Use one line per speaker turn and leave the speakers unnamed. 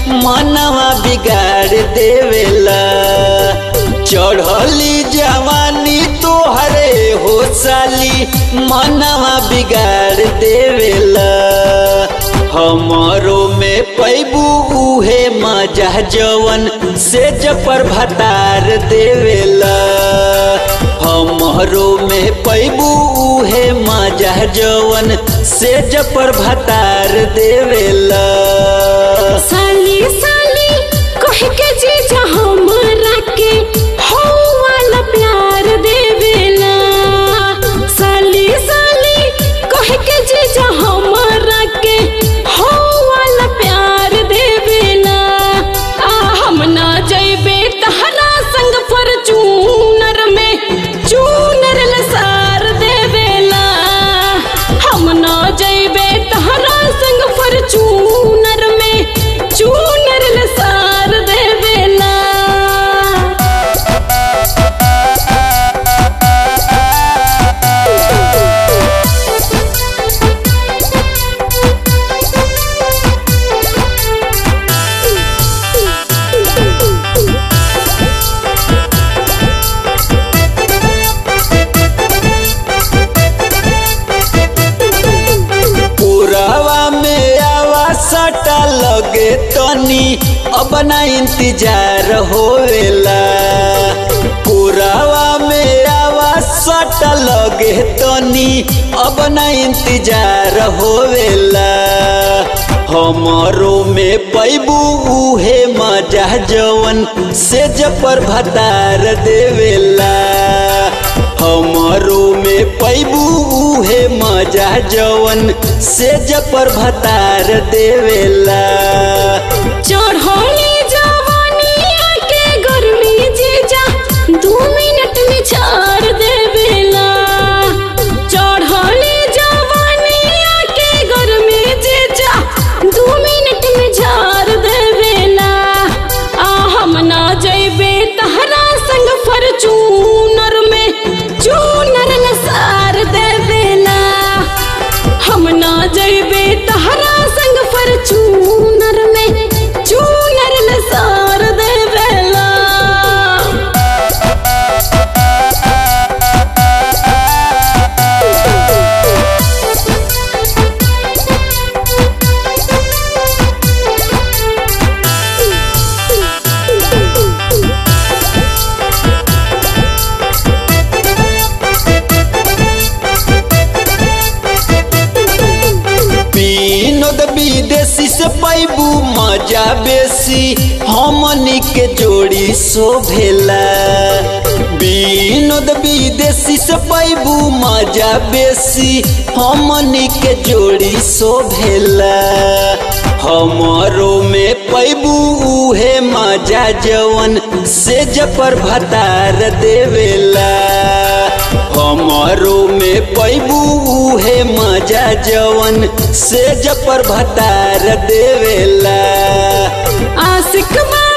मनवा बिगाड़ देवेला चढ़ली जवानी तोहरे हो साली मनवा बिगाड़ देवेला हमारो में पैबू उहे मजा जवन से जपर भतार देवेला हमारो में पैबू उहे मजा जवन से जपर भतार देवेला
साली साली कह के जीजा हमरा के हो वाला प्यार देवेला साली साली कह के जीजा हमरा के हो वाला प्यार देवेला आ हम ना जइबे तहरा संग फॉर्च्यूनर में चूनर लसार देवेला हम ना जइबे तहरा संग फॉर्च्यूनर में चूनर लसार देवेला
पुरावा में आवा सटा लगे तनी अब ना इंतजार होवेला पुरावा में आवा सटा लगे तनी अब ना इंतजार होवेला हमारो में पैबू उहे मजा जवन से जपर भतार देवेला हमारो में पैबू उहे मजा जवन से जपर भतार देवेला
चढ़ौली जवानिया के गर्मी जीजा दू मिनट में छाड़ देवेला चढ़ौली जवानिया के गर्मी जीजा दू मिनट में झाड़ देवेला आ हम ना जइबे तहरा संग फॉर्च्यूनर में चूनर लसार देवेला हम ना जइबे तहरा संग फॉर्च्यूनर में चूनर लसार देवेला
विनोद विदेशी से पैबू मजा बेसी हमनी के जोड़ी शोभेला विनोद विदेशी से पैबू मजा बेसी हमनी के जोड़ी शोभेला हमारो में पैबू उहे मजा जवन से जपर भतार देवेला हमारो में पैबू उहे मजा जवन से जपर भतार देवेला
आशिक बा